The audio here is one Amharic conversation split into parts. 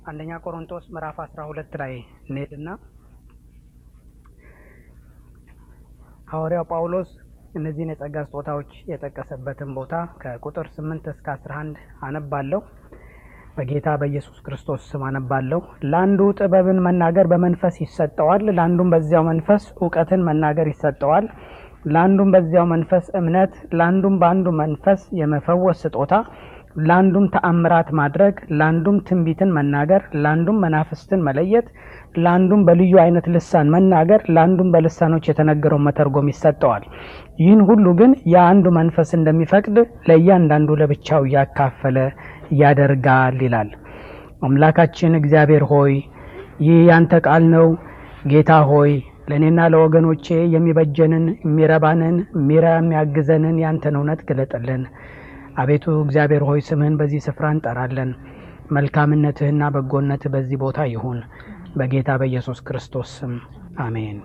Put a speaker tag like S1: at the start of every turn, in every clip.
S1: አንደኛ ቆሮንቶስ ምዕራፍ አስራ ሁለት ላይ እንሄድና ሐዋርያው ጳውሎስ እነዚህን የጸጋ ስጦታዎች የጠቀሰበትን ቦታ ከቁጥር ስምንት እስከ አስራ አንድ አነባለሁ። በጌታ በኢየሱስ ክርስቶስ ስም አነባለሁ። ለአንዱ ጥበብን መናገር በመንፈስ ይሰጠዋል፣ ለአንዱም በዚያው መንፈስ እውቀትን መናገር ይሰጠዋል፣ ለአንዱም በዚያው መንፈስ እምነት፣ ለአንዱም በአንዱ መንፈስ የመፈወስ ስጦታ፣ ለአንዱም ተአምራት ማድረግ፣ ለአንዱም ትንቢትን መናገር፣ ለአንዱም መናፍስትን መለየት፣ ለአንዱም በልዩ አይነት ልሳን መናገር፣ ለአንዱም በልሳኖች የተነገረውን መተርጎም ይሰጠዋል። ይህን ሁሉ ግን የአንዱ መንፈስ እንደሚፈቅድ ለእያንዳንዱ ለብቻው እያካፈለ ያደርጋል ይላል። አምላካችን እግዚአብሔር ሆይ ይህ ያንተ ቃል ነው። ጌታ ሆይ ለእኔና ለወገኖቼ የሚበጀንን የሚረባንን ሚራ የሚያግዘንን ያንተን እውነት ግለጥልን። አቤቱ እግዚአብሔር ሆይ ስምህን በዚህ ስፍራ እንጠራለን። መልካምነትህና በጎነትህ በዚህ ቦታ ይሁን። በጌታ በኢየሱስ ክርስቶስ ስም አሜን።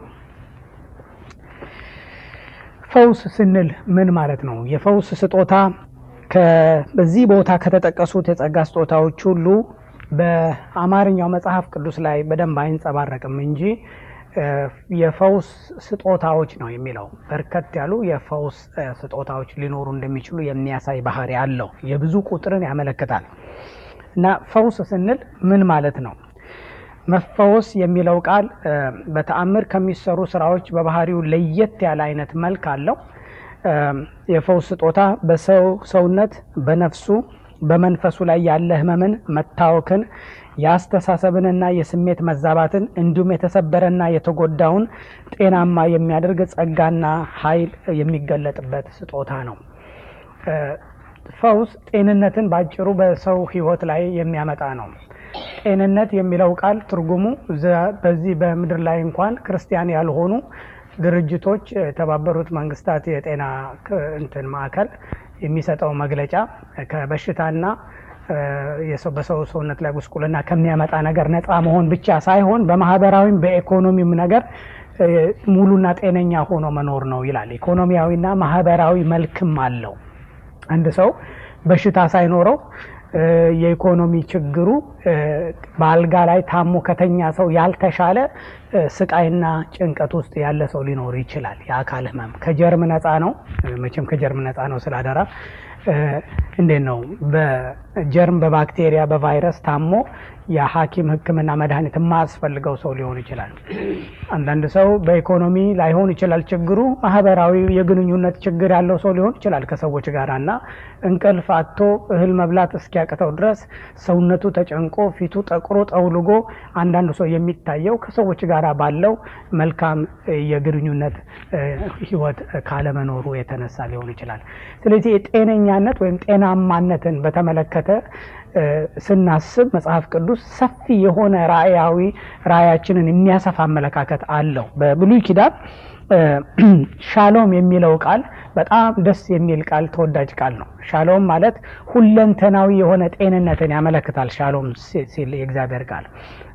S1: ፈውስ ስንል ምን ማለት ነው? የፈውስ ስጦታ በዚህ ቦታ ከተጠቀሱት የጸጋ ስጦታዎች ሁሉ በአማርኛው መጽሐፍ ቅዱስ ላይ በደንብ አይንጸባረቅም እንጂ የፈውስ ስጦታዎች ነው የሚለው። በርከት ያሉ የፈውስ ስጦታዎች ሊኖሩ እንደሚችሉ የሚያሳይ ባህሪ አለው። የብዙ ቁጥርን ያመለክታል። እና ፈውስ ስንል ምን ማለት ነው? መፈወስ የሚለው ቃል በተአምር ከሚሰሩ ስራዎች በባህሪው ለየት ያለ አይነት መልክ አለው። የፈውስ ስጦታ በሰው ሰውነት በነፍሱ በመንፈሱ ላይ ያለ ህመምን፣ መታወክን፣ የአስተሳሰብንና የስሜት መዛባትን እንዲሁም የተሰበረና የተጎዳውን ጤናማ የሚያደርግ ጸጋና ኃይል የሚገለጥበት ስጦታ ነው። ፈውስ ጤንነትን በአጭሩ በሰው ህይወት ላይ የሚያመጣ ነው። ጤንነት የሚለው ቃል ትርጉሙ በዚህ በምድር ላይ እንኳን ክርስቲያን ያልሆኑ ድርጅቶች የተባበሩት መንግስታት የጤና እንትን ማዕከል የሚሰጠው መግለጫ ከበሽታና በሰው ሰውነት ላይ ጉስቁልና ከሚያመጣ ነገር ነፃ መሆን ብቻ ሳይሆን በማህበራዊም በኢኮኖሚም ነገር ሙሉና ጤነኛ ሆኖ መኖር ነው ይላል። ኢኮኖሚያዊና ማህበራዊ መልክም አለው። አንድ ሰው በሽታ ሳይኖረው የኢኮኖሚ ችግሩ በአልጋ ላይ ታሞ ከተኛ ሰው ያልተሻለ ስቃይና ጭንቀት ውስጥ ያለ ሰው ሊኖር ይችላል። የአካል ህመም ከጀርም ነፃ ነው። መቼም ከጀርም ነፃ ነው ስላደራ እንዴት ነው? በጀርም በባክቴሪያ በቫይረስ ታሞ የሐኪም ሕክምና መድኃኒት የማያስፈልገው ሰው ሊሆን ይችላል። አንዳንድ ሰው በኢኮኖሚ ላይሆን ይችላል ችግሩ፣ ማህበራዊ የግንኙነት ችግር ያለው ሰው ሊሆን ይችላል ከሰዎች ጋር እና እንቅልፍ አጥቶ እህል መብላት እስኪያቅተው ድረስ ሰውነቱ ተጨንቆ ፊቱ ጠቁሮ ጠውልጎ አንዳንዱ ሰው የሚታየው ከሰዎች ጋር ባለው መልካም የግንኙነት ህይወት ካለመኖሩ የተነሳ ሊሆን ይችላል። ስለዚህ የጤነኛነት ወይም ጤናማነትን በተመለከተ ስናስብ መጽሐፍ ቅዱስ ሰፊ የሆነ ራእያዊ ራእያችንን የሚያሰፋ አመለካከት አለው። በብሉይ ኪዳን ሻሎም የሚለው ቃል በጣም ደስ የሚል ቃል ተወዳጅ ቃል ነው። ሻሎም ማለት ሁለንተናዊ የሆነ ጤንነትን ያመለክታል። ሻሎም ሲል የእግዚአብሔር ቃል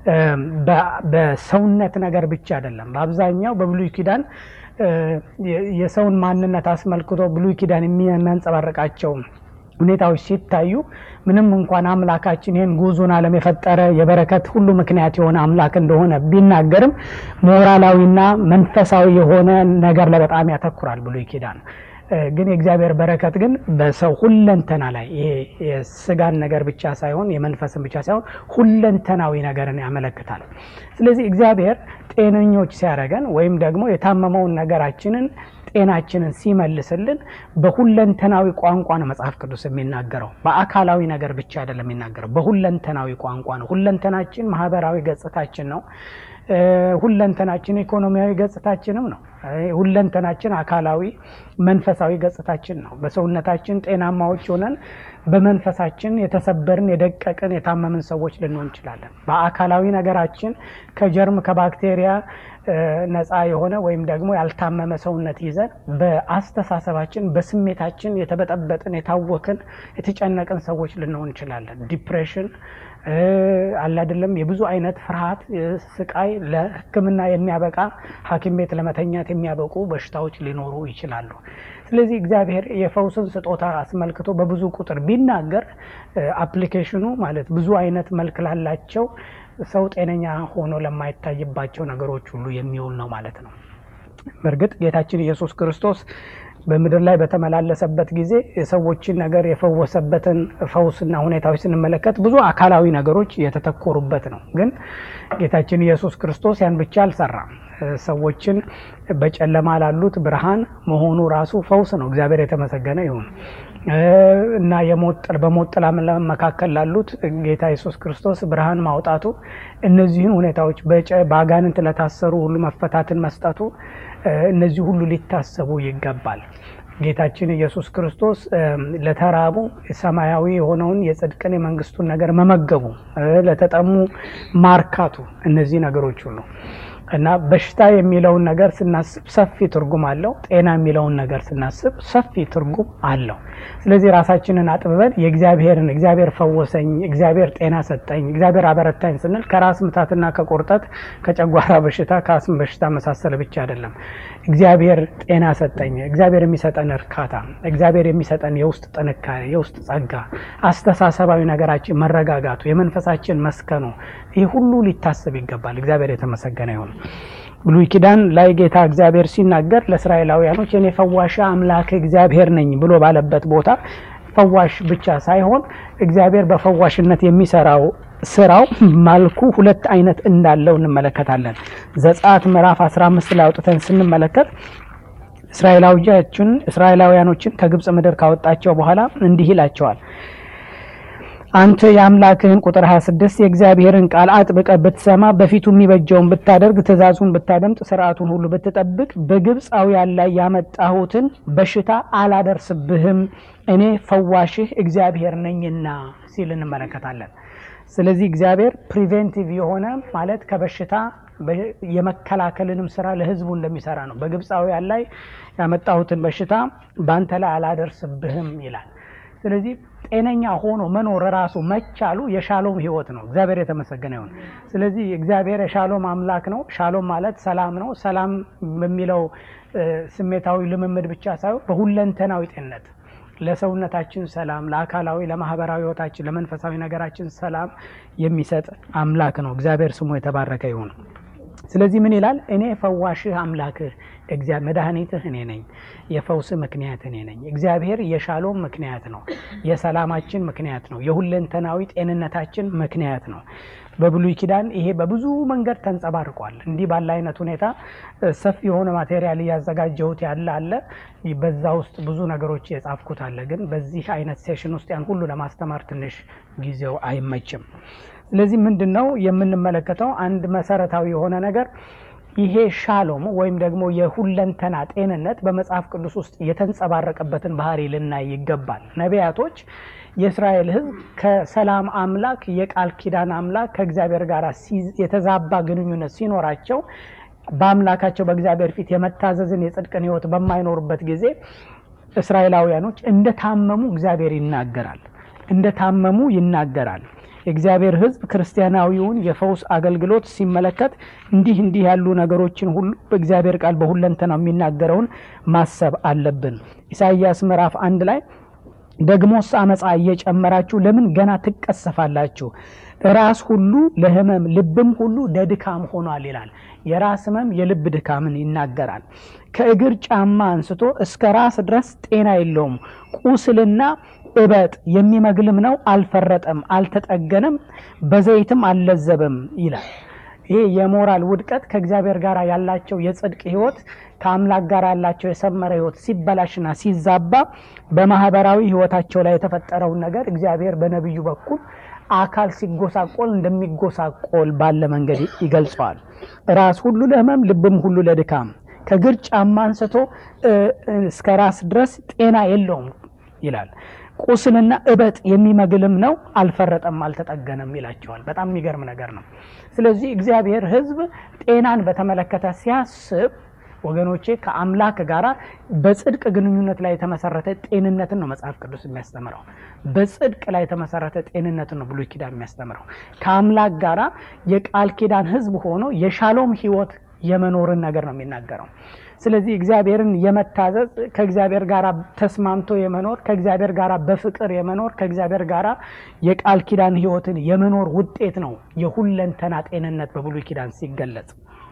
S1: በሰውነት ነገር ብቻ አይደለም። በአብዛኛው በብሉይ ኪዳን የሰውን ማንነት አስመልክቶ ብሉይ ኪዳን የሚያንጸባርቃቸው ሁኔታዎች ሲታዩ ምንም እንኳን አምላካችን ይህን ጉዙን ዓለም የፈጠረ የበረከት ሁሉ ምክንያት የሆነ አምላክ እንደሆነ ቢናገርም ሞራላዊና መንፈሳዊ የሆነ ነገር ላይ በጣም ያተኩራል ብሉይ ኪዳን። ግን የእግዚአብሔር በረከት ግን በሰው ሁለንተና ላይ ይሄ የስጋን ነገር ብቻ ሳይሆን የመንፈስን ብቻ ሳይሆን ሁለንተናዊ ነገርን ያመለክታል። ስለዚህ እግዚአብሔር ጤነኞች ሲያደርገን ወይም ደግሞ የታመመውን ነገራችንን ጤናችንን ሲመልስልን በሁለንተናዊ ቋንቋ ነው መጽሐፍ ቅዱስ የሚናገረው። በአካላዊ ነገር ብቻ አይደለም የሚናገረው፣ በሁለንተናዊ ቋንቋ ነው። ሁለንተናችን ማህበራዊ ገጽታችን ነው። ሁለንተናችን ኢኮኖሚያዊ ገጽታችንም ነው። ሁለንተናችን አካላዊ መንፈሳዊ ገጽታችን ነው። በሰውነታችን ጤናማዎች ሆነን በመንፈሳችን የተሰበርን፣ የደቀቅን፣ የታመምን ሰዎች ልንሆን እንችላለን። በአካላዊ ነገራችን ከጀርም ከባክቴሪያ ነፃ የሆነ ወይም ደግሞ ያልታመመ ሰውነት ይዘን በአስተሳሰባችን በስሜታችን የተበጠበጥን፣ የታወክን፣ የተጨነቅን ሰዎች ልንሆን እንችላለን። ዲፕሬሽን አለ አይደለም የብዙ አይነት ፍርሃት፣ ስቃይ ለሕክምና የሚያበቃ ሐኪም ቤት ለመተኛት የሚያበቁ በሽታዎች ሊኖሩ ይችላሉ። ስለዚህ እግዚአብሔር የፈውስን ስጦታ አስመልክቶ በብዙ ቁጥር ቢናገር አፕሊኬሽኑ ማለት ብዙ አይነት መልክ ላላቸው ሰው ጤነኛ ሆኖ ለማይታይባቸው ነገሮች ሁሉ የሚውል ነው ማለት ነው። በእርግጥ ጌታችን ኢየሱስ ክርስቶስ በምድር ላይ በተመላለሰበት ጊዜ የሰዎችን ነገር የፈወሰበትን ፈውስና ሁኔታዎች ስንመለከት ብዙ አካላዊ ነገሮች የተተኮሩበት ነው። ግን ጌታችን ኢየሱስ ክርስቶስ ያን ብቻ አልሰራም። ሰዎችን በጨለማ ላሉት ብርሃን መሆኑ ራሱ ፈውስ ነው። እግዚአብሔር የተመሰገነ ይሁን እና የሞት በሞት ጥላ መካከል ላሉት ጌታ ኢየሱስ ክርስቶስ ብርሃን ማውጣቱ፣ እነዚህን ሁኔታዎች በአጋንንት ለታሰሩ ሁሉ መፈታትን መስጠቱ እነዚህ ሁሉ ሊታሰቡ ይገባል። ጌታችን ኢየሱስ ክርስቶስ ለተራቡ ሰማያዊ የሆነውን የጽድቅን የመንግስቱን ነገር መመገቡ፣ ለተጠሙ ማርካቱ፣ እነዚህ ነገሮች ሁሉ እና በሽታ የሚለውን ነገር ስናስብ ሰፊ ትርጉም አለው። ጤና የሚለውን ነገር ስናስብ ሰፊ ትርጉም አለው። ስለዚህ ራሳችንን አጥብበን የእግዚአብሔርን እግዚአብሔር ፈወሰኝ፣ እግዚአብሔር ጤና ሰጠኝ፣ እግዚአብሔር አበረታኝ ስንል ከራስ ምታትና ከቁርጠት ከጨጓራ በሽታ ከአስም በሽታ መሳሰል ብቻ አይደለም። እግዚአብሔር ጤና ሰጠኝ፣ እግዚአብሔር የሚሰጠን እርካታ፣ እግዚአብሔር የሚሰጠን የውስጥ ጥንካሬ፣ የውስጥ ጸጋ፣ አስተሳሰባዊ ነገራችን መረጋጋቱ፣ የመንፈሳችን መስከኑ ይህ ሁሉ ሊታሰብ ይገባል። እግዚአብሔር የተመሰገነ ይሁን። ብሉይ ኪዳን ላይ ጌታ እግዚአብሔር ሲናገር ለእስራኤላውያኖች እኔ ፈዋሽ አምላክ እግዚአብሔር ነኝ ብሎ ባለበት ቦታ ፈዋሽ ብቻ ሳይሆን እግዚአብሔር በፈዋሽነት የሚሰራው ስራው መልኩ ሁለት አይነት እንዳለው እንመለከታለን። ዘጸአት ምዕራፍ 15 ላይ አውጥተን ስንመለከት እስራኤላውያኖችን እስራኤላውያኖችን ከግብፅ ምድር ካወጣቸው በኋላ እንዲህ ይላቸዋል አንተ የአምላክህን ቁጥር 26 የእግዚአብሔርን ቃል አጥብቀ ብትሰማ በፊቱ የሚበጀውን ብታደርግ ትእዛዙን ብታደምጥ ስርዓቱን ሁሉ ብትጠብቅ በግብፃውያን ላይ ያመጣሁትን በሽታ አላደርስብህም እኔ ፈዋሽህ እግዚአብሔር ነኝና ሲል እንመለከታለን። ስለዚህ እግዚአብሔር ፕሪቬንቲቭ የሆነ ማለት ከበሽታ የመከላከልንም ስራ ለሕዝቡ እንደሚሰራ ነው። በግብፃውያን ላይ ያመጣሁትን በሽታ በአንተ ላይ አላደርስብህም ይላል። ስለዚህ ጤነኛ ሆኖ መኖር ራሱ መቻሉ የሻሎም ህይወት ነው። እግዚአብሔር የተመሰገነ ይሁን። ስለዚህ እግዚአብሔር የሻሎም አምላክ ነው። ሻሎም ማለት ሰላም ነው። ሰላም በሚለው ስሜታዊ ልምምድ ብቻ ሳይሆን በሁለንተናዊ ጤንነት ለሰውነታችን ሰላም፣ ለአካላዊ፣ ለማህበራዊ ህይወታችን፣ ለመንፈሳዊ ነገራችን ሰላም የሚሰጥ አምላክ ነው። እግዚአብሔር ስሙ የተባረከ ይሁን። ስለዚህ ምን ይላል? እኔ ፈዋሽህ አምላክህ መድኃኒትህ እኔ ነኝ። የፈውስ ምክንያት እኔ ነኝ። እግዚአብሔር የሻሎም ምክንያት ነው። የሰላማችን ምክንያት ነው። የሁለንተናዊ ጤንነታችን ምክንያት ነው። በብሉይ ኪዳን ይሄ በብዙ መንገድ ተንጸባርቋል። እንዲህ ባለ አይነት ሁኔታ ሰፊ የሆነ ማቴሪያል እያዘጋጀሁት ያለ አለ። በዛ ውስጥ ብዙ ነገሮች የጻፍኩት አለ። ግን በዚህ አይነት ሴሽን ውስጥ ያን ሁሉ ለማስተማር ትንሽ ጊዜው አይመችም። ስለዚህ ምንድን ነው የምንመለከተው? አንድ መሰረታዊ የሆነ ነገር ይሄ ሻሎም ወይም ደግሞ የሁለንተና ጤንነት በመጽሐፍ ቅዱስ ውስጥ የተንጸባረቀበትን ባህሪ ልናይ ይገባል። ነቢያቶች የእስራኤል ሕዝብ ከሰላም አምላክ የቃል ኪዳን አምላክ ከእግዚአብሔር ጋር የተዛባ ግንኙነት ሲኖራቸው በአምላካቸው በእግዚአብሔር ፊት የመታዘዝን የጽድቅን ሕይወት በማይኖሩበት ጊዜ እስራኤላውያኖች እንደታመሙ እግዚአብሔር ይናገራል። እንደታመሙ ይናገራል። የእግዚአብሔር ሕዝብ ክርስቲያናዊውን የፈውስ አገልግሎት ሲመለከት እንዲህ እንዲህ ያሉ ነገሮችን ሁሉ በእግዚአብሔር ቃል በሁለንተናው የሚናገረውን ማሰብ አለብን። ኢሳይያስ ምዕራፍ አንድ ላይ ደግሞስ አመፃ እየጨመራችሁ ለምን ገና ትቀሰፋላችሁ? ራስ ሁሉ ለህመም ልብም ሁሉ ለድካም ሆኗል ይላል። የራስ ህመም የልብ ድካምን ይናገራል። ከእግር ጫማ አንስቶ እስከ ራስ ድረስ ጤና የለውም። ቁስልና እበጥ የሚመግልም ነው። አልፈረጠም፣ አልተጠገነም፣ በዘይትም አልለዘበም ይላል። ይሄ የሞራል ውድቀት ከእግዚአብሔር ጋር ያላቸው የጽድቅ ህይወት ከአምላክ ጋር ያላቸው የሰመረ ህይወት ሲበላሽና ሲዛባ በማህበራዊ ህይወታቸው ላይ የተፈጠረውን ነገር እግዚአብሔር በነቢዩ በኩል አካል ሲጎሳቆል እንደሚጎሳቆል ባለ መንገድ ይገልጸዋል። ራስ ሁሉ ለህመም ልብም ሁሉ ለድካም ከእግር ጫማ አንስቶ እስከ ራስ ድረስ ጤና የለውም ይላል። ቁስልና እበጥ የሚመግልም ነው። አልፈረጠም፣ አልተጠገነም ይላቸዋል። በጣም የሚገርም ነገር ነው። ስለዚህ እግዚአብሔር ህዝብ ጤናን በተመለከተ ሲያስብ ወገኖቼ ከአምላክ ጋራ በጽድቅ ግንኙነት ላይ የተመሰረተ ጤንነትን ነው መጽሐፍ ቅዱስ የሚያስተምረው። በጽድቅ ላይ የተመሰረተ ጤንነትን ነው ብሉይ ኪዳን የሚያስተምረው። ከአምላክ ጋራ የቃል ኪዳን ሕዝብ ሆኖ የሻሎም ሕይወት የመኖርን ነገር ነው የሚናገረው። ስለዚህ እግዚአብሔርን የመታዘዝ ከእግዚአብሔር ጋር ተስማምቶ የመኖር ከእግዚአብሔር ጋር በፍቅር የመኖር ከእግዚአብሔር ጋር የቃል ኪዳን ሕይወትን የመኖር ውጤት ነው የሁለንተና ጤንነት በብሉይ ኪዳን ሲገለጽ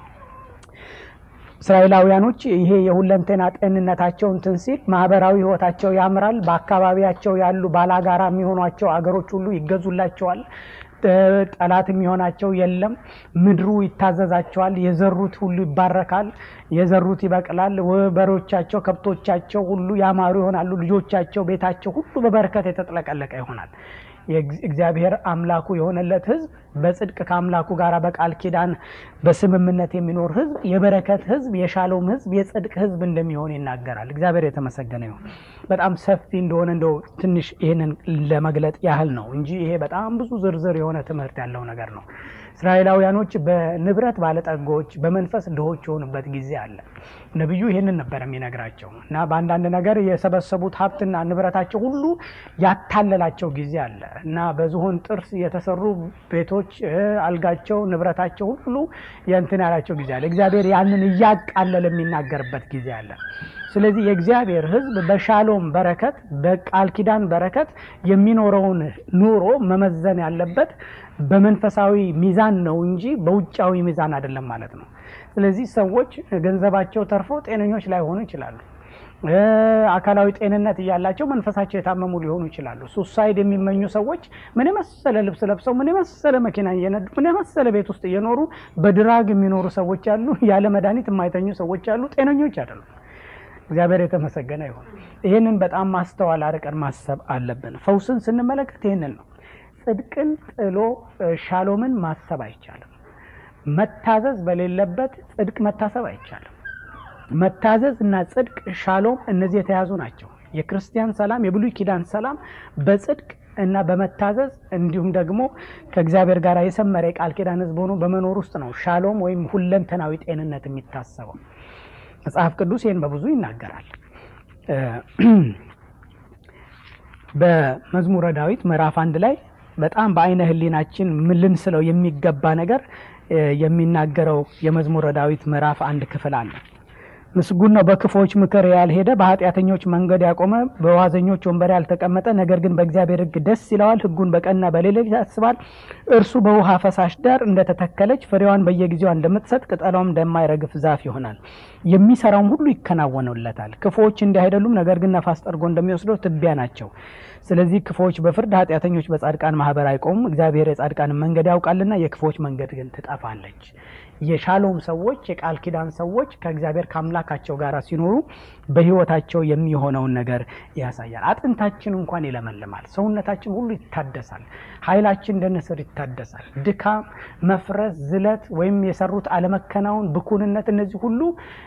S1: እስራኤላውያኖች ይሄ የሁለንተና ጤንነታቸው እንትን ሲል ማህበራዊ ህይወታቸው ያምራል። በአካባቢያቸው ያሉ ባላጋራ የሚሆኗቸው አገሮች ሁሉ ይገዙላቸዋል። ጠላት የሚሆናቸው የለም። ምድሩ ይታዘዛቸዋል። የዘሩት ሁሉ ይባረካል። የዘሩት ይበቅላል። በሮቻቸው፣ ከብቶቻቸው ሁሉ ያማሩ ይሆናሉ። ልጆቻቸው፣ ቤታቸው ሁሉ በበረከት የተጥለቀለቀ ይሆናል። እግዚአብሔር አምላኩ የሆነለት ህዝብ በጽድቅ ከአምላኩ ጋር በቃል ኪዳን በስምምነት የሚኖር ህዝብ የበረከት ህዝብ፣ የሻሎም ህዝብ፣ የጽድቅ ህዝብ እንደሚሆን ይናገራል። እግዚአብሔር የተመሰገነ ይሁን። በጣም ሰፊ እንደሆነ እንደው ትንሽ ይህንን ለመግለጥ ያህል ነው እንጂ ይሄ በጣም ብዙ ዝርዝር የሆነ ትምህርት ያለው ነገር ነው። እስራኤላውያኖች በንብረት ባለጠጎች፣ በመንፈስ ድሆች የሆኑበት ጊዜ አለ። ነቢዩ ይህንን ነበር የሚነግራቸው እና በአንዳንድ ነገር የሰበሰቡት ሀብትና ንብረታቸው ሁሉ ያታለላቸው ጊዜ አለ እና በዝሆን ጥርስ የተሰሩ ቤቶች፣ አልጋቸው፣ ንብረታቸው ሁሉ የእንትን ያላቸው ጊዜ አለ። እግዚአብሔር ያንን እያቃለለ የሚናገርበት ጊዜ አለ። ስለዚህ የእግዚአብሔር ሕዝብ በሻሎም በረከት በቃል ኪዳን በረከት የሚኖረውን ኑሮ መመዘን ያለበት በመንፈሳዊ ሚዛን ነው እንጂ በውጫዊ ሚዛን አይደለም ማለት ነው። ስለዚህ ሰዎች ገንዘባቸው ተርፎ ጤነኞች ላይሆኑ ይችላሉ። አካላዊ ጤንነት እያላቸው መንፈሳቸው የታመሙ ሊሆኑ ይችላሉ። ሱሳይድ የሚመኙ ሰዎች ምን የመሰለ ልብስ ለብሰው ምን የመሰለ መኪና እየነዱ ምን የመሰለ ቤት ውስጥ እየኖሩ በድራግ የሚኖሩ ሰዎች አሉ። ያለ መድኃኒት የማይተኙ ሰዎች አሉ። ጤነኞች አይደሉም። እግዚአብሔር የተመሰገነ ይሁን። ይህንን በጣም ማስተዋል አርቀን ማሰብ አለብን። ፈውስን ስንመለከት ይህንን ነው። ጽድቅን ጥሎ ሻሎምን ማሰብ አይቻልም። መታዘዝ በሌለበት ጽድቅ መታሰብ አይቻልም። መታዘዝ እና ጽድቅ ሻሎም፣ እነዚህ የተያዙ ናቸው። የክርስቲያን ሰላም፣ የብሉይ ኪዳን ሰላም በጽድቅ እና በመታዘዝ እንዲሁም ደግሞ ከእግዚአብሔር ጋር የሰመረ የቃል ኪዳን ሕዝብ ሆኖ በመኖር ውስጥ ነው ሻሎም ወይም ሁለንተናዊ ጤንነት የሚታሰበው። መጽሐፍ ቅዱስ ይህን በብዙ ይናገራል። በመዝሙረ ዳዊት ምዕራፍ አንድ ላይ በጣም በአይነ ሕሊናችን ልንስለው የሚገባ ነገር የሚናገረው የመዝሙረ ዳዊት ምዕራፍ አንድ ክፍል አለ። ምስጉን ነው በክፎች ምክር ያልሄደ፣ በኃጢአተኞች መንገድ ያቆመ፣ በዋዘኞች ወንበር ያልተቀመጠ፣ ነገር ግን በእግዚአብሔር ሕግ ደስ ይለዋል፣ ሕጉን በቀንና በሌሊት ያስባል። እርሱ በውሃ ፈሳሽ ዳር እንደተተከለች ፍሬዋን በየጊዜዋ እንደምትሰጥ ቅጠሏም እንደማይረግፍ ዛፍ ይሆናል። የሚሰራውም ሁሉ ይከናወኑለታል። ክፉዎች እንዲህ አይደሉም፣ ነገር ግን ነፋስ ጠርጎ እንደሚወስደው ትቢያ ናቸው። ስለዚህ ክፉዎች በፍርድ ኃጢአተኞች በጻድቃን ማህበር አይቆሙም። እግዚአብሔር የጻድቃንን መንገድ ያውቃልና የክፉዎች መንገድ ግን ትጠፋለች። የሻሎም ሰዎች የቃል ኪዳን ሰዎች ከእግዚአብሔር ከአምላካቸው ጋር ሲኖሩ በሕይወታቸው የሚሆነውን ነገር ያሳያል። አጥንታችን እንኳን ይለመልማል፣ ሰውነታችን ሁሉ ይታደሳል፣ ኃይላችን እንደ ንስር ይታደሳል። ድካም፣ መፍረስ፣ ዝለት ወይም የሰሩት አለመከናወን፣ ብኩንነት፣ እነዚህ ሁሉ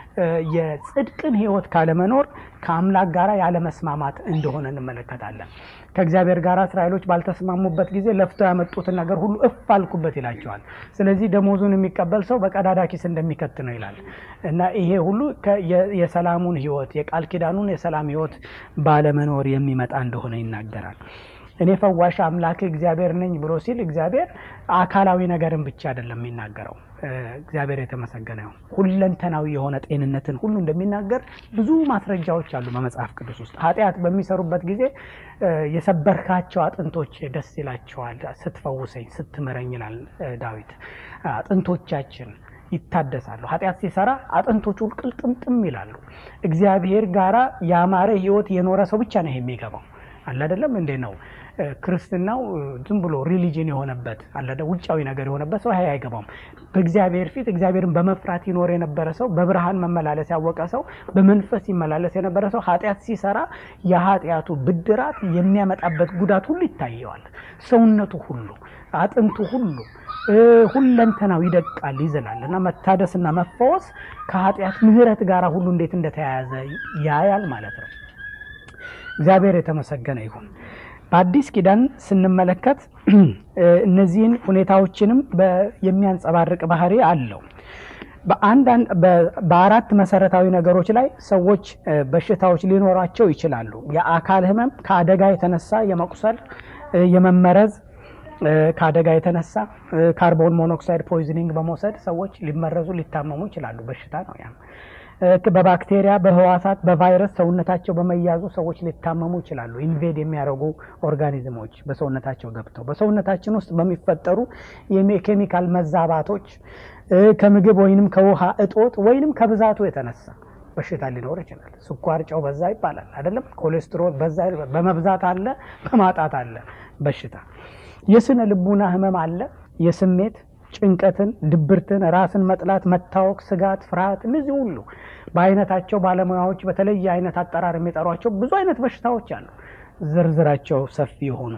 S1: የጽድቅን ሕይወት ካለመኖር ከአምላክ ጋር ያለመስማማት እንደሆነ እንመለከታለን። ከእግዚአብሔር ጋር እስራኤሎች ባልተስማሙበት ጊዜ ለፍተው ያመጡትን ነገር ሁሉ እፍ አልኩበት ይላቸዋል። ስለዚህ ደሞዙን የሚቀበል ሰው በቀዳዳ ኪስ እንደሚከት ነው ይላል እና ይሄ ሁሉ የሰላሙን ሕይወት የቃል ኪዳኑን የሰላም ሕይወት ባለመኖር የሚመጣ እንደሆነ ይናገራል። እኔ ፈዋሽ አምላክ እግዚአብሔር ነኝ ብሎ ሲል እግዚአብሔር አካላዊ ነገርን ብቻ አይደለም የሚናገረው። እግዚአብሔር የተመሰገነ ይሁን። ሁለንተናዊ የሆነ ጤንነትን ሁሉ እንደሚናገር ብዙ ማስረጃዎች አሉ በመጽሐፍ ቅዱስ ውስጥ። ኃጢአት በሚሰሩበት ጊዜ የሰበርካቸው አጥንቶች ደስ ይላቸዋል ስትፈውሰኝ፣ ስትምረኝ ይላል ዳዊት። አጥንቶቻችን ይታደሳሉ። ኃጢአት ሲሰራ አጥንቶቹ ቅልጥምጥም ይላሉ። እግዚአብሔር ጋራ ያማረ ሕይወት የኖረ ሰው ብቻ ነው ይሄ የሚገባው። አለ አይደለም እንዴ ነው ክርስትናው ዝም ብሎ ሪሊጅን የሆነበት አለ ውጫዊ ነገር የሆነበት ሰው ይሄ አይገባውም። በእግዚአብሔር ፊት እግዚአብሔርን በመፍራት ይኖር የነበረ ሰው፣ በብርሃን መመላለስ ያወቀ ሰው፣ በመንፈስ ይመላለስ የነበረ ሰው ኃጢአት ሲሰራ የኃጢአቱ ብድራት የሚያመጣበት ጉዳት ሁሉ ይታየዋል። ሰውነቱ ሁሉ አጥንቱ ሁሉ ሁለንተናው ይደቃል፣ ይዝላል እና መታደስና መፈወስ ከኃጢአት ምሕረት ጋር ሁሉ እንዴት እንደተያያዘ ያያል ማለት ነው። እግዚአብሔር የተመሰገነ ይሁን። በአዲስ ኪዳን ስንመለከት እነዚህን ሁኔታዎችንም የሚያንጸባርቅ ባህሪ አለው። በአንዳንድ በ- በአራት መሰረታዊ ነገሮች ላይ ሰዎች እ፣ በሽታዎች ሊኖራቸው ይችላሉ። የአካል ህመም ከአደጋ የተነሳ የመቁሰል እ፣ የመመረዝ እ፣ ከአደጋ የተነሳ እ፣ ካርቦን ሞኖክሳይድ ፖይዝኒንግ በመውሰድ ሰዎች ሊመረዙ ሊታመሙ ይችላሉ። በሽታ ነው ያም። እ፣ በባክቴሪያ በህዋሳት በቫይረስ ሰውነታቸው በመያዙ ሰዎች ሊታመሙ ይችላሉ። ኢንቬድ የሚያደርጉ ኦርጋኒዝሞች በሰውነታቸው ገብተው በሰውነታችን ውስጥ በሚፈጠሩ የኬሚካል መዛባቶች እ፣ ከምግብ ወይንም ከውሃ እጦት ወይንም ከብዛቱ የተነሳ በሽታ ሊኖር ይችላል። ስኳር፣ ጨው በዛ ይባላል አይደለም። ኮሌስትሮል በዛ በመብዛት አለ፣ በማጣት አለ በሽታ። የስነ ልቡና ህመም አለ። የስሜት ጭንቀትን፣ ድብርትን፣ ራስን መጥላት፣ መታወክ፣ ስጋት፣ ፍርሃት እነዚህ ሁሉ በአይነታቸው ባለሙያዎች በተለየ አይነት አጠራር የሚጠሯቸው ብዙ አይነት በሽታዎች አሉ። ዝርዝራቸው ሰፊ የሆኑ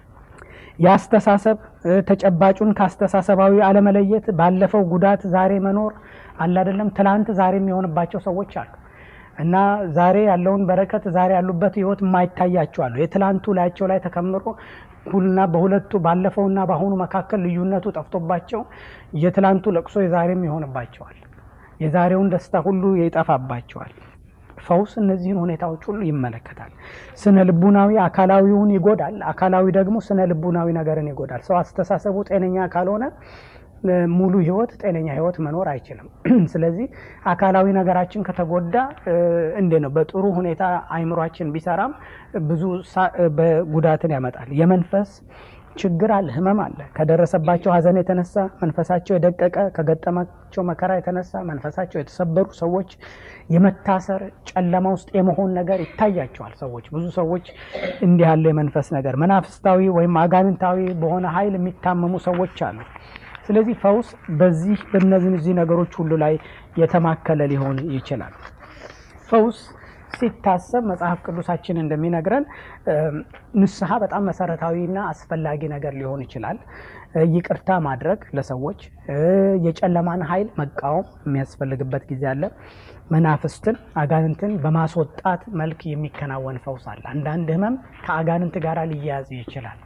S1: የአስተሳሰብ እ፣ ተጨባጩን ከአስተሳሰባዊ አለመለየት፣ ባለፈው ጉዳት ዛሬ መኖር አለ አይደለም። ትላንት ዛሬ የሚሆንባቸው ሰዎች አሉ እና ዛሬ ያለውን በረከት ዛሬ ያሉበት ህይወት የማይታያቸው አሉ። የትላንቱ ላያቸው ላይ ተከምሮ ሁልና በሁለቱ ባለፈውና በአሁኑ መካከል ልዩነቱ ጠፍቶባቸው የትላንቱ ለቅሶ የዛሬም ይሆንባቸዋል። የዛሬውን ደስታ ሁሉ ይጠፋባቸዋል። ፈውስ እነዚህን ሁኔታዎች ሁሉ ይመለከታል። ስነ ልቡናዊ አካላዊውን ይጎዳል። አካላዊ ደግሞ ስነ ልቡናዊ ነገርን ይጎዳል። ሰው አስተሳሰቡ ጤነኛ ካልሆነ እ፣ ሙሉ ህይወት ጤነኛ ህይወት መኖር አይችልም። ስለዚህ አካላዊ ነገራችን ከተጎዳ እ፣ እንዴት ነው በጥሩ ሁኔታ አይምሯችን ቢሰራም ብዙ ሳ- እ፣ በጉዳትን ያመጣል። የመንፈስ ችግር አለ፣ ህመም አለ። ከደረሰባቸው ሀዘን የተነሳ መንፈሳቸው የደቀቀ ከገጠማቸው መከራ የተነሳ መንፈሳቸው የተሰበሩ ሰዎች የመታሰር ጨለማ ውስጥ የመሆን ነገር ይታያቸዋል። ሰዎች ብዙ ሰዎች እንዲህ ያለ የመንፈስ ነገር መናፍስታዊ ወይም አጋንንታዊ በሆነ ኃይል የሚታመሙ ሰዎች አሉ። ስለዚህ ፈውስ በዚህ በእነዚህ ነገሮች ሁሉ ላይ የተማከለ ሊሆን ይችላል። ፈውስ ሲታሰብ መጽሐፍ ቅዱሳችን እንደሚነግረን እ፣ ንስሐ በጣም መሰረታዊና አስፈላጊ ነገር ሊሆን ይችላል። እ፣ ይቅርታ ማድረግ ለሰዎች እ፣ የጨለማን ኃይል መቃወም የሚያስፈልግበት ጊዜ አለ። መናፍስትን አጋንንትን በማስወጣት መልክ የሚከናወን ፈውስ አለ። አንዳንድ ህመም ከአጋንንት ጋር ሊያያዝ ይችላል።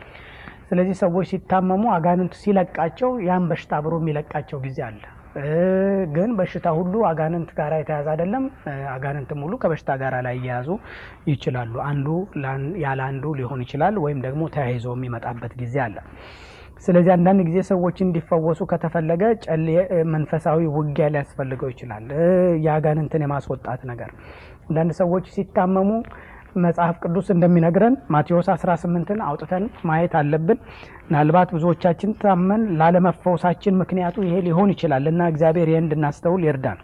S1: ስለዚህ ሰዎች ሲታመሙ አጋንንት ሲለቃቸው ያን በሽታ አብሮ የሚለቃቸው ጊዜ አለ። እ፣ ግን በሽታ ሁሉ አጋንንት ጋር የተያዘ አይደለም። እ፣ አጋንንትም ሁሉ ከበሽታ ጋር ላይ እየያዙ ይችላሉ። አንዱ ላን- ያለ አንዱ ሊሆን ይችላል፣ ወይም ደግሞ ተያይዞ የሚመጣበት ጊዜ አለ። ስለዚህ አንዳንድ ጊዜ ሰዎች እንዲፈወሱ ከተፈለገ ጨሌ እ፣ መንፈሳዊ ውጊያ ሊያስፈልገው ይችላል። እ፣ የአጋንንትን የማስወጣት ነገር አንዳንድ ሰዎች ሲታመሙ መጽሐፍ ቅዱስ እንደሚነግረን ማቴዎስ 18ን አውጥተን ማየት አለብን። ምናልባት ብዙዎቻችን ታመን ላለመፈወሳችን ምክንያቱ ይሄ ሊሆን ይችላል እና እግዚአብሔር ይህን እንድናስተውል ይርዳን።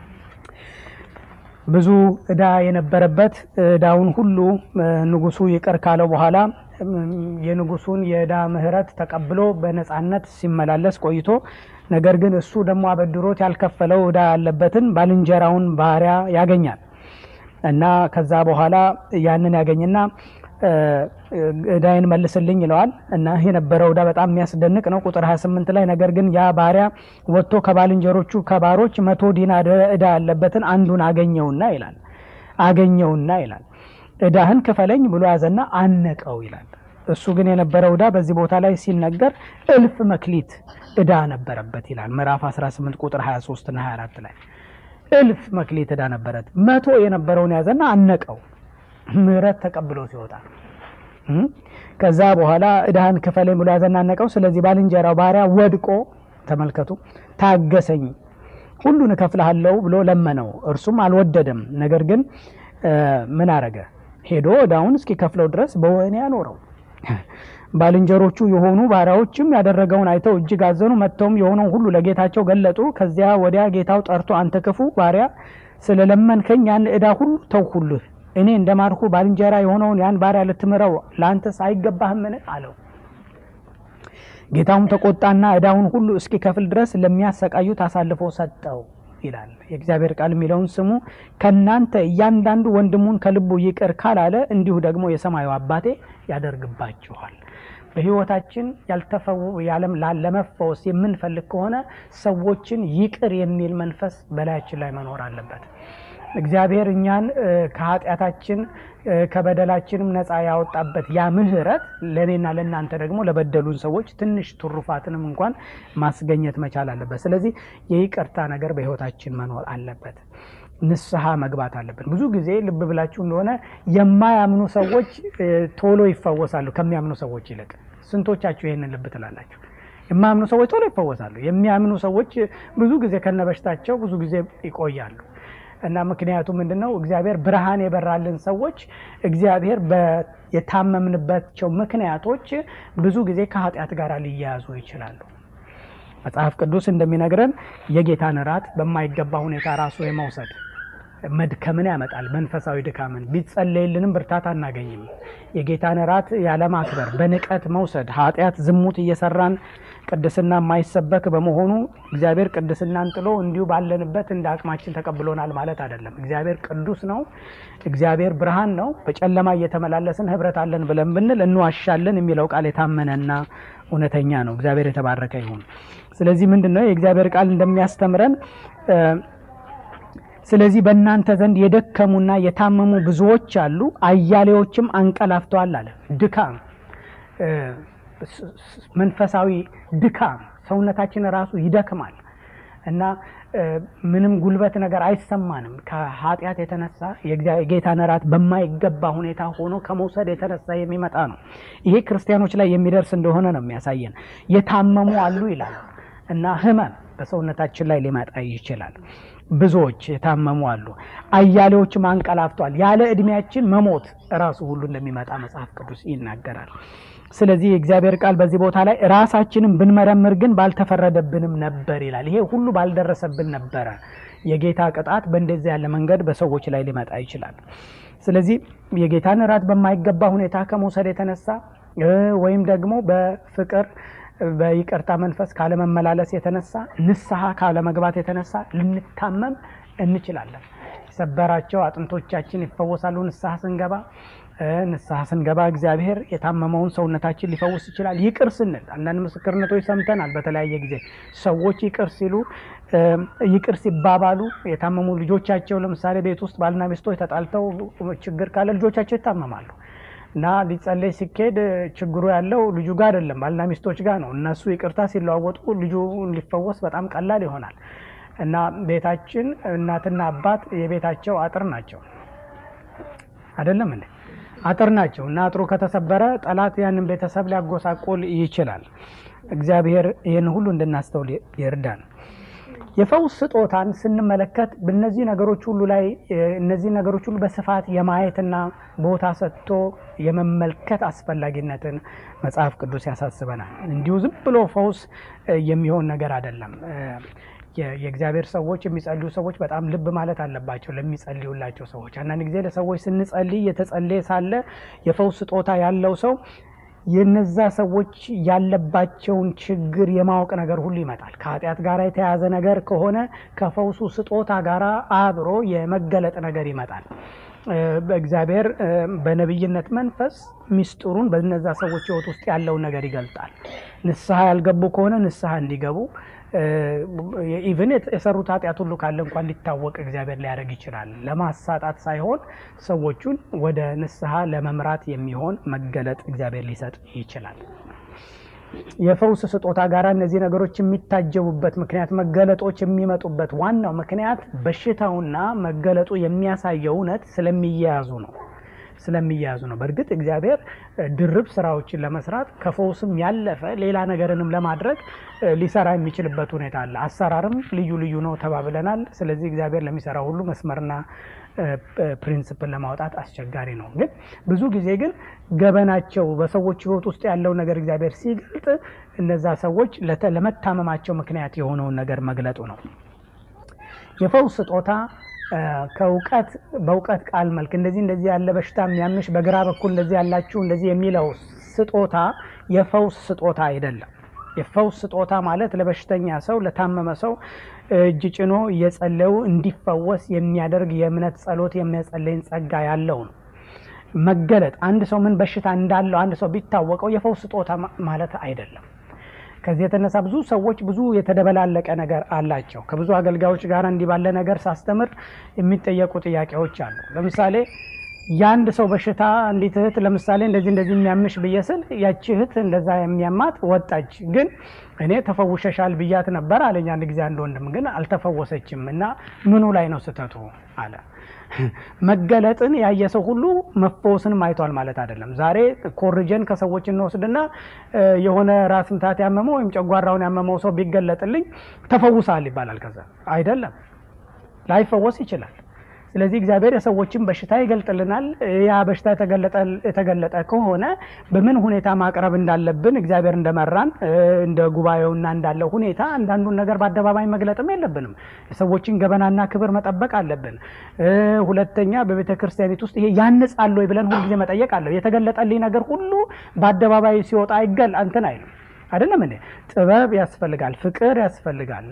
S1: ብዙ እዳ የነበረበት እዳውን ሁሉ እ፣ ንጉሱ ይቅር ካለው በኋላ እም፣ የንጉሱን የእዳ ምሕረት ተቀብሎ በነፃነት ሲመላለስ ቆይቶ ነገር ግን እሱ ደግሞ አበድሮት ያልከፈለው እዳ ያለበትን ባልንጀራውን ባሪያ ያገኛል እና ከዛ በኋላ ያንን ያገኝና እ፣ እዳይን መልስልኝ ይለዋል እና የነበረው እዳ በጣም የሚያስደንቅ ነው። ቁጥር 28 ላይ ነገር ግን ያ ባሪያ ወጥቶ ከባልንጀሮቹ ከባሮች መቶ ዲናር እዳ ያለበትን አንዱን አገኘውና ይላል አገኘውና ይላል እዳህን ክፈለኝ ብሎ ያዘና አነቀው ይላል። እሱ ግን የነበረው እዳ በዚህ ቦታ ላይ ሲነገር እልፍ መክሊት እዳ ነበረበት ይላል። ምዕራፍ 18 ቁጥር 23 እና 24 ላይ እልፍ መክሊት እዳ ነበረት። መቶ የነበረውን ያዘና አነቀው ምሕረት ተቀብሎ ሲወጣ እም፣ ከዛ በኋላ እዳህን ክፈለኝ ብሎ ያዘና አነቀው። ስለዚህ ባልንጀራው ባሪያ ወድቆ ተመልከቱ፣ ታገሰኝ ሁሉን እከፍልሃለሁ ብሎ ለመነው። እርሱም አልወደደም። ነገር ግን እ፣ ምን አረገ? ሄዶ እዳውን እስኪከፍለው ድረስ በወህኒ አኖረው። ባልንጀሮቹ የሆኑ ባሪያዎችም ያደረገውን አይተው እጅግ አዘኑ። መጥተውም የሆነውን ሁሉ ለጌታቸው ገለጡ። ከዚያ ወዲያ ጌታው ጠርቶ አንተ ክፉ ባሪያ ስለለመንከኝ ያን ዕዳ ሁሉ ተውሁልህ። እኔ እንደ ማርኩ ባልንጀራ የሆነውን ያን ባሪያ ልትምረው ለአንተስ አይገባህምን? አለው። ጌታውም ተቆጣና ዕዳውን ሁሉ እስኪከፍል ድረስ ለሚያሰቃዩት አሳልፎ ሰጠው ይላል የእግዚአብሔር ቃል የሚለውን ስሙ። ከእናንተ እያንዳንዱ ወንድሙን ከልቡ ይቅር ካላለ እንዲሁ ደግሞ የሰማዩ አባቴ ያደርግባችኋል። በሕይወታችን ያልተፈው ያለም ለመፈወስ የምንፈልግ ከሆነ ሰዎችን ይቅር የሚል መንፈስ በላያችን ላይ መኖር አለበት። እግዚአብሔር እኛን ከኃጢአታችን ከበደላችንም ነፃ ያወጣበት ያ ምህረት ለእኔና ለእናንተ ደግሞ ለበደሉን ሰዎች ትንሽ ትሩፋትንም እንኳን ማስገኘት መቻል አለበት። ስለዚህ የይቅርታ ነገር በሕይወታችን መኖር አለበት። ንስሐ መግባት አለብን። ብዙ ጊዜ ልብ ብላችሁ እንደሆነ የማያምኑ ሰዎች ቶሎ ይፈወሳሉ ከሚያምኑ ሰዎች ይልቅ። ስንቶቻችሁ ይህንን ልብ ትላላችሁ? የማያምኑ ሰዎች ቶሎ ይፈወሳሉ። የሚያምኑ ሰዎች ብዙ ጊዜ ከነበሽታቸው ብዙ ጊዜ ይቆያሉ። እና ምክንያቱ ምንድን ነው? እግዚአብሔር ብርሃን የበራልን ሰዎች እግዚአብሔር የታመምንባቸው ምክንያቶች ብዙ ጊዜ ከኃጢአት ጋር ሊያያዙ ይችላሉ። መጽሐፍ ቅዱስ እንደሚነግረን የጌታን እራት በማይገባ ሁኔታ ራሱ የመውሰድ መድከምን ያመጣል። መንፈሳዊ ድካምን ቢጸለይልንም ብርታት አናገኝም። የጌታን እራት ያለማክበር በንቀት መውሰድ ኃጢአት፣ ዝሙት እየሰራን ቅድስና የማይሰበክ በመሆኑ እግዚአብሔር ቅድስናን ጥሎ እንዲሁ ባለንበት እንደ አቅማችን ተቀብሎናል ማለት አይደለም። እግዚአብሔር ቅዱስ ነው። እግዚአብሔር ብርሃን ነው። በጨለማ እየተመላለስን ህብረት አለን ብለን ብንል እንዋሻለን የሚለው ቃል የታመነና እውነተኛ ነው። እግዚአብሔር የተባረከ ይሁን። ስለዚህ ምንድን ነው የእግዚአብሔር ቃል እንደሚያስተምረን ስለዚህ በእናንተ ዘንድ የደከሙና የታመሙ ብዙዎች አሉ፣ አያሌዎችም አንቀላፍተዋል አለ። ድካም፣ መንፈሳዊ ድካም፣ ሰውነታችን ራሱ ይደክማል እና ምንም ጉልበት ነገር አይሰማንም። ከኃጢአት የተነሳ የጌታን እራት በማይገባ ሁኔታ ሆኖ ከመውሰድ የተነሳ የሚመጣ ነው። ይሄ ክርስቲያኖች ላይ የሚደርስ እንደሆነ ነው የሚያሳየን። የታመሙ አሉ ይላል እና ህመም በሰውነታችን ላይ ሊመጣ ይችላል። ብዙዎች የታመሙ አሉ፣ አያሌዎችም አንቀላፍተዋል። ያለ እድሜያችን መሞት እራሱ ሁሉ እንደሚመጣ መጽሐፍ ቅዱስ ይናገራል። ስለዚህ የእግዚአብሔር ቃል በዚህ ቦታ ላይ ራሳችንን ብንመረምር ግን ባልተፈረደብንም ነበር ይላል። ይሄ ሁሉ ባልደረሰብን ነበረ። የጌታ ቅጣት በእንደዚህ ያለ መንገድ በሰዎች ላይ ሊመጣ ይችላል። ስለዚህ የጌታን እራት በማይገባ ሁኔታ ከመውሰድ የተነሳ ወይም ደግሞ በፍቅር በይቅርታ መንፈስ ካለመመላለስ የተነሳ ንስሐ ካለመግባት የተነሳ ልንታመም እንችላለን። የሰበራቸው አጥንቶቻችን ይፈወሳሉ ንስሐ ስንገባ። ንስሐ ስንገባ እግዚአብሔር የታመመውን ሰውነታችን ሊፈውስ ይችላል። ይቅር ስንል አንዳንድ ምስክርነቶች ሰምተናል። በተለያየ ጊዜ ሰዎች ይቅር ሲሉ ይቅር ሲባባሉ የታመሙ ልጆቻቸው ለምሳሌ ቤት ውስጥ ባልና ሚስቶች ተጣልተው ችግር ካለ ልጆቻቸው ይታመማሉ እና ሊጸለይ ሲኬድ ችግሩ ያለው ልጁ ጋር አይደለም፣ ባልና ሚስቶች ጋር ነው። እነሱ ይቅርታ ሲለዋወጡ ልጁ ሊፈወስ በጣም ቀላል ይሆናል። እና ቤታችን እናትና አባት የቤታቸው አጥር ናቸው። አይደለም እንዴ? አጥር ናቸው እና አጥሩ ከተሰበረ ጠላት ያንን ቤተሰብ ሊያጎሳቆል ይችላል። እግዚአብሔር ይህን ሁሉ እንድናስተውል ይርዳን። የፈውስ ስጦታን ስንመለከት በእነዚህ ነገሮች ሁሉ ላይ እነዚህ ነገሮች ሁሉ በስፋት የማየትና ቦታ ሰጥቶ የመመልከት አስፈላጊነትን መጽሐፍ ቅዱስ ያሳስበናል። እንዲሁ ዝም ብሎ ፈውስ የሚሆን ነገር አይደለም። የእግዚአብሔር ሰዎች የሚጸልዩ ሰዎች በጣም ልብ ማለት አለባቸው። ለሚጸልዩላቸው ሰዎች አንዳንድ ጊዜ ለሰዎች ስንጸልይ የተጸለየ ሳለ የፈውስ ስጦታ ያለው ሰው የነዛ ሰዎች ያለባቸውን ችግር የማወቅ ነገር ሁሉ ይመጣል። ከኃጢአት ጋር የተያያዘ ነገር ከሆነ ከፈውሱ ስጦታ ጋር አብሮ የመገለጥ ነገር ይመጣል። በእግዚአብሔር በነቢይነት መንፈስ ሚስጥሩን በነዛ ሰዎች ሕይወት ውስጥ ያለውን ነገር ይገልጣል። ንስሐ ያልገቡ ከሆነ ንስሐ እንዲገቡ ኢቭን የሰሩት ኃጢአት ሁሉ ካለ እንኳን ሊታወቅ እግዚአብሔር ሊያደርግ ይችላል። ለማሳጣት ሳይሆን ሰዎቹን ወደ ንስሐ ለመምራት የሚሆን መገለጥ እግዚአብሔር ሊሰጥ ይችላል። የፈውስ ስጦታ ጋር እነዚህ ነገሮች የሚታጀቡበት ምክንያት መገለጦች የሚመጡበት ዋናው ምክንያት በሽታውና መገለጡ የሚያሳየው እውነት ስለሚያያዙ ነው ስለሚያያዙ ነው። በእርግጥ እግዚአብሔር ድርብ ስራዎችን ለመስራት ከፈውስም ያለፈ ሌላ ነገርንም ለማድረግ ሊሰራ የሚችልበት ሁኔታ አለ። አሰራርም ልዩ ልዩ ነው ተባብለናል። ስለዚህ እግዚአብሔር ለሚሰራው ሁሉ መስመርና ፕሪንስፕል ለማውጣት አስቸጋሪ ነው። ግን ብዙ ጊዜ ግን ገበናቸው በሰዎች ሕይወት ውስጥ ያለው ነገር እግዚአብሔር ሲገልጥ እነዛ ሰዎች ለመታመማቸው ምክንያት የሆነውን ነገር መግለጡ ነው። የፈውስ ስጦታ ከእውቀት በእውቀት ቃል መልክ እንደዚህ እንደዚህ ያለ በሽታ የሚያምሽ በግራ በኩል እንደዚህ ያላችሁ እንደዚህ የሚለው ስጦታ የፈውስ ስጦታ አይደለም። የፈውስ ስጦታ ማለት ለበሽተኛ ሰው ለታመመ ሰው እጅ ጭኖ እየጸለዩ እንዲፈወስ የሚያደርግ የእምነት ጸሎት የሚያጸለይን ጸጋ ያለው ነው። መገለጥ አንድ ሰው ምን በሽታ እንዳለው አንድ ሰው ቢታወቀው የፈውስ ስጦታ ማለት አይደለም። ከዚህ የተነሳ ብዙ ሰዎች ብዙ የተደበላለቀ ነገር አላቸው። ከብዙ አገልጋዮች ጋር እንዲህ ባለ ነገር ሳስተምር የሚጠየቁ ጥያቄዎች አሉ። ለምሳሌ የአንድ ሰው በሽታ እንዲት እህት ለምሳሌ እንደዚህ እንደዚህ የሚያምሽ ብዬ ስል ያቺ እህት እንደዛ የሚያማት ወጣች፣ ግን እኔ ተፈውሸሻል ብያት ነበር አለኝ አንድ ጊዜ አንድ ወንድም። ግን አልተፈወሰችም እና ምኑ ላይ ነው ስህተቱ አለ። መገለጥን ያየ ሰው ሁሉ መፈወስንም አይቷል ማለት አይደለም። ዛሬ ኮርጀን ከሰዎች እንወስድና የሆነ ራስ ምታት ያመመው ወይም ጨጓራውን ያመመው ሰው ቢገለጥልኝ ተፈውሳል ይባላል። ከዛ አይደለም፣ ላይፈወስ ይችላል። ስለዚህ እግዚአብሔር የሰዎችን በሽታ ይገልጥልናል። ያ በሽታ የተገለጠ ከሆነ በምን ሁኔታ ማቅረብ እንዳለብን እግዚአብሔር እንደመራን እንደ ጉባኤውና እንዳለው ሁኔታ አንዳንዱን ነገር በአደባባይ መግለጥም የለብንም። የሰዎችን ገበናና ክብር መጠበቅ አለብን። ሁለተኛ በቤተ ክርስቲያኒት ውስጥ ይሄ ያንጻል ወይ ብለን ሁልጊዜ መጠየቅ አለ። የተገለጠልኝ ነገር ሁሉ በአደባባይ ሲወጣ አይገል አንትን አይልም አይደለም እንዴ? ጥበብ ያስፈልጋል፣ ፍቅር ያስፈልጋል፣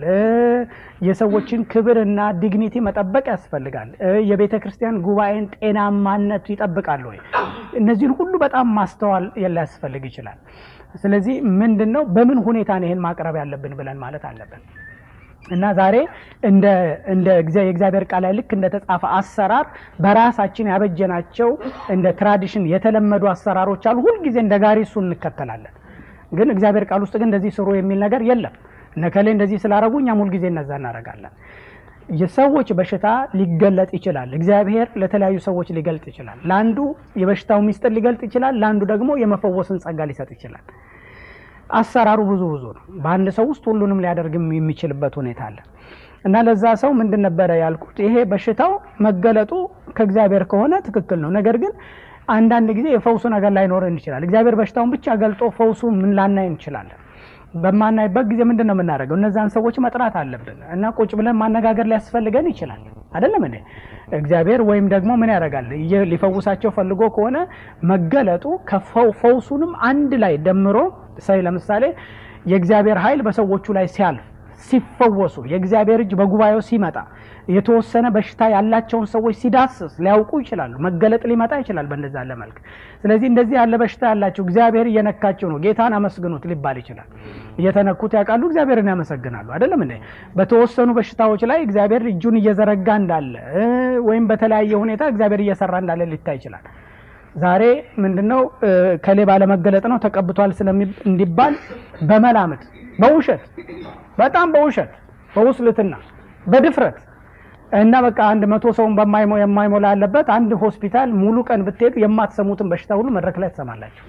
S1: የሰዎችን ክብርና ዲግኒቲ መጠበቅ ያስፈልጋል። የቤተ ክርስቲያን ጉባኤን ጤናማነት ይጠብቃል ወይ? እነዚህን ሁሉ በጣም ማስተዋል ሊያስፈልግ ይችላል። ስለዚህ ምንድን ነው በምን ሁኔታ ነው ይህን ማቅረብ ያለብን ብለን ማለት አለብን። እና ዛሬ እንደ እንደ የእግዚአብሔር ቃል ላይ ልክ እንደተጻፈ አሰራር በራሳችን ያበጀናቸው እንደ ትራዲሽን የተለመዱ አሰራሮች አሉ። ሁልጊዜ እንደ ጋሪ እሱ እንከተላለን። ግን እግዚአብሔር ቃል ውስጥ ግን እንደዚህ ስሩ የሚል ነገር የለም። እነከሌ እንደዚህ ስላረጉ እኛም ሁልጊዜ እነዛ እናደርጋለን። የሰዎች በሽታ ሊገለጥ ይችላል። እግዚአብሔር ለተለያዩ ሰዎች ሊገልጥ ይችላል። ለአንዱ የበሽታው ሚስጥር ሊገልጥ ይችላል። ለአንዱ ደግሞ የመፈወስን ጸጋ ሊሰጥ ይችላል። አሰራሩ ብዙ ብዙ ነው። በአንድ ሰው ውስጥ ሁሉንም ሊያደርግ የሚችልበት ሁኔታ አለ እና ለዛ ሰው ምንድን ነበረ ያልኩት? ይሄ በሽታው መገለጡ ከእግዚአብሔር ከሆነ ትክክል ነው። ነገር ግን አንዳንድ ጊዜ የፈውሱ ነገር ላይኖረን ይችላል። እግዚአብሔር በሽታውን ብቻ ገልጦ ፈውሱ ምን ላናይ እንችላለን። በማናይበት ጊዜ ምንድን ነው የምናደርገው? እነዛን ሰዎች መጥራት አለብን እና ቁጭ ብለን ማነጋገር ሊያስፈልገን ይችላል። አይደለም እንዴ? እግዚአብሔር ወይም ደግሞ ምን ያደርጋል? ሊፈውሳቸው ፈልጎ ከሆነ መገለጡ ከፈውሱንም አንድ ላይ ደምሮ ሳይ ለምሳሌ የእግዚአብሔር ኃይል በሰዎቹ ላይ ሲያልፍ ሲፈወሱ የእግዚአብሔር እጅ በጉባኤው ሲመጣ የተወሰነ በሽታ ያላቸውን ሰዎች ሲዳስስ ሊያውቁ ይችላሉ። መገለጥ ሊመጣ ይችላል በእንደዛ ያለ መልክ። ስለዚህ እንደዚህ ያለ በሽታ ያላቸው እግዚአብሔር እየነካቸው ነው፣ ጌታን አመስግኑት ሊባል ይችላል። እየተነኩት ያውቃሉ፣ እግዚአብሔርን ያመሰግናሉ። አይደለም እንዴ? በተወሰኑ በሽታዎች ላይ እግዚአብሔር እጁን እየዘረጋ እንዳለ ወይም በተለያየ ሁኔታ እግዚአብሔር እየሰራ እንዳለ ሊታይ ይችላል። ዛሬ ምንድነው ከሌ ባለመገለጥ ነው ተቀብቷል እንዲባል በመላምት በውሸት በጣም በውሸት በውስልትና በድፍረት እና በቃ አንድ መቶ ሰውን የማይሞላ ያለበት አንድ ሆስፒታል ሙሉ ቀን ብትሄዱ የማትሰሙትን በሽታ ሁሉ መድረክ ላይ ትሰማላችሁ።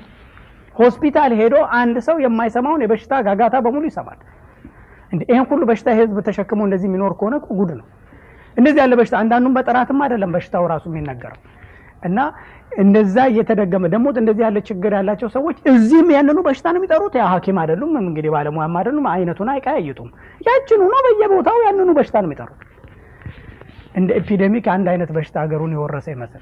S1: ሆስፒታል ሄዶ አንድ ሰው የማይሰማውን የበሽታ ጋጋታ በሙሉ ይሰማል። እንደ ይህን ሁሉ በሽታ የህዝብ ተሸክሞ እንደዚህ የሚኖር ከሆነ ጉድ ነው። እንደዚህ ያለ በሽታ አንዳንዱም በጥራትም አይደለም በሽታው ራሱ የሚነገረው እና እንደዛ እየተደገመ ደግሞ እንደዚህ ያለ ችግር ያላቸው ሰዎች እዚህም ያንኑ በሽታ ነው የሚጠሩት። ያ ሐኪም አይደሉም እንግዲህ ባለሙያም አይደሉም። አይነቱን አይቀያይጡም። ያችኑ ነው በየቦታው ያንኑ በሽታ ነው የሚጠሩት። እንደ ኤፒዴሚክ አንድ አይነት በሽታ ሀገሩን የወረሰ ይመስል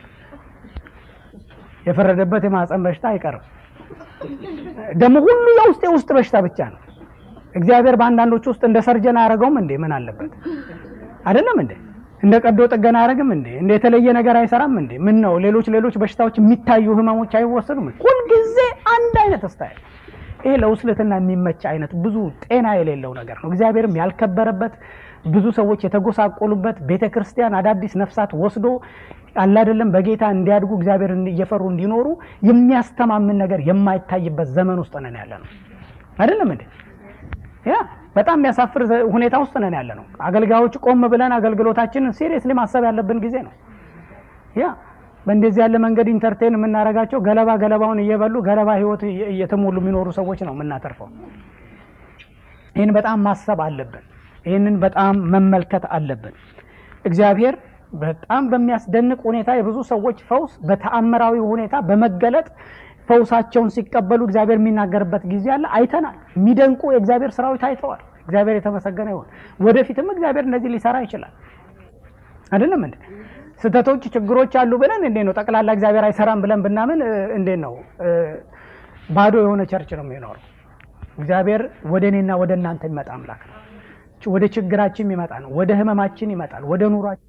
S1: የፈረደበት የማህፀን በሽታ አይቀርም። ደግሞ ሁሉ የውስጥ የውስጥ በሽታ ብቻ ነው። እግዚአብሔር በአንዳንዶች ውስጥ እንደ ሰርጀን አያደርገውም እንዴ? ምን አለበት? አይደለም እንዴ? እንደ ቀዶ ጥገና አያደርግም እንዴ? እንደ የተለየ ነገር አይሰራም እንዴ? ምን ነው ሌሎች ሌሎች በሽታዎች የሚታዩ ህመሞች አይወሰዱም? ሁልጊዜ አንድ አይነት ስታይል። ይሄ ለውስልትና የሚመች አይነት ብዙ ጤና የሌለው ነገር ነው። እግዚአብሔርም ያልከበረበት ብዙ ሰዎች የተጎሳቆሉበት ቤተ ክርስቲያን አዳዲስ ነፍሳት ወስዶ አላደለም በጌታ እንዲያድጉ እግዚአብሔር እየፈሩ እንዲኖሩ የሚያስተማምን ነገር የማይታይበት ዘመን ውስጥ ነን ያለ ነው። አይደለም እንዴ? ያ በጣም የሚያሳፍር ሁኔታ ውስጥ ነን ያለ ነው። አገልጋዮች ቆም ብለን አገልግሎታችንን ሲሪየስሊ ማሰብ ያለብን ጊዜ ነው። ያ በእንደዚህ ያለ መንገድ ኢንተርቴን የምናደርጋቸው ገለባ ገለባውን እየበሉ ገለባ ህይወት እየተሞሉ የሚኖሩ ሰዎች ነው የምናተርፈው። ይህን በጣም ማሰብ አለብን። ይህንን በጣም መመልከት አለብን። እግዚአብሔር በጣም በሚያስደንቅ ሁኔታ የብዙ ሰዎች ፈውስ በተአምራዊ ሁኔታ በመገለጥ ፈውሳቸውን ሲቀበሉ እግዚአብሔር የሚናገርበት ጊዜ አለ። አይተናል። የሚደንቁ የእግዚአብሔር ስራዎች ታይተዋል። እግዚአብሔር የተመሰገነ ይሆን። ወደፊትም እግዚአብሔር እነዚህ ሊሰራ ይችላል። አይደለም እንዴ? ስህተቶች፣ ችግሮች አሉ ብለን እንዴት ነው ጠቅላላ እግዚአብሔር አይሰራም ብለን ብናምን እንዴት ነው ባዶ የሆነ ቸርች ነው የሚኖረው? እግዚአብሔር ወደ እኔና ወደ እናንተ የሚመጣ አምላክ ነው። ወደ ችግራችን ይመጣ ነው። ወደ ህመማችን ይመጣል። ወደ ኑሯችን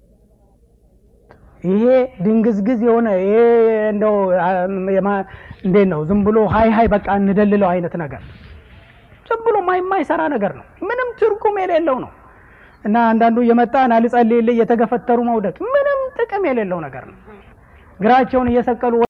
S1: ይሄ ድንግዝግዝ የሆነ ይሄ እንደው እንዴት ነው ዝም ብሎ ሀይ ሀይ በቃ እንደልለው አይነት ነገር ዝም ብሎ የማይሰራ ነገር ነው። ምንም ትርጉም የሌለው ነው እና አንዳንዱ እየመጣ ና ልጸልይልህ እየተገፈተሩ መውደቅ ምንም ጥቅም የሌለው ነገር ነው። እግራቸውን እየሰቀሉ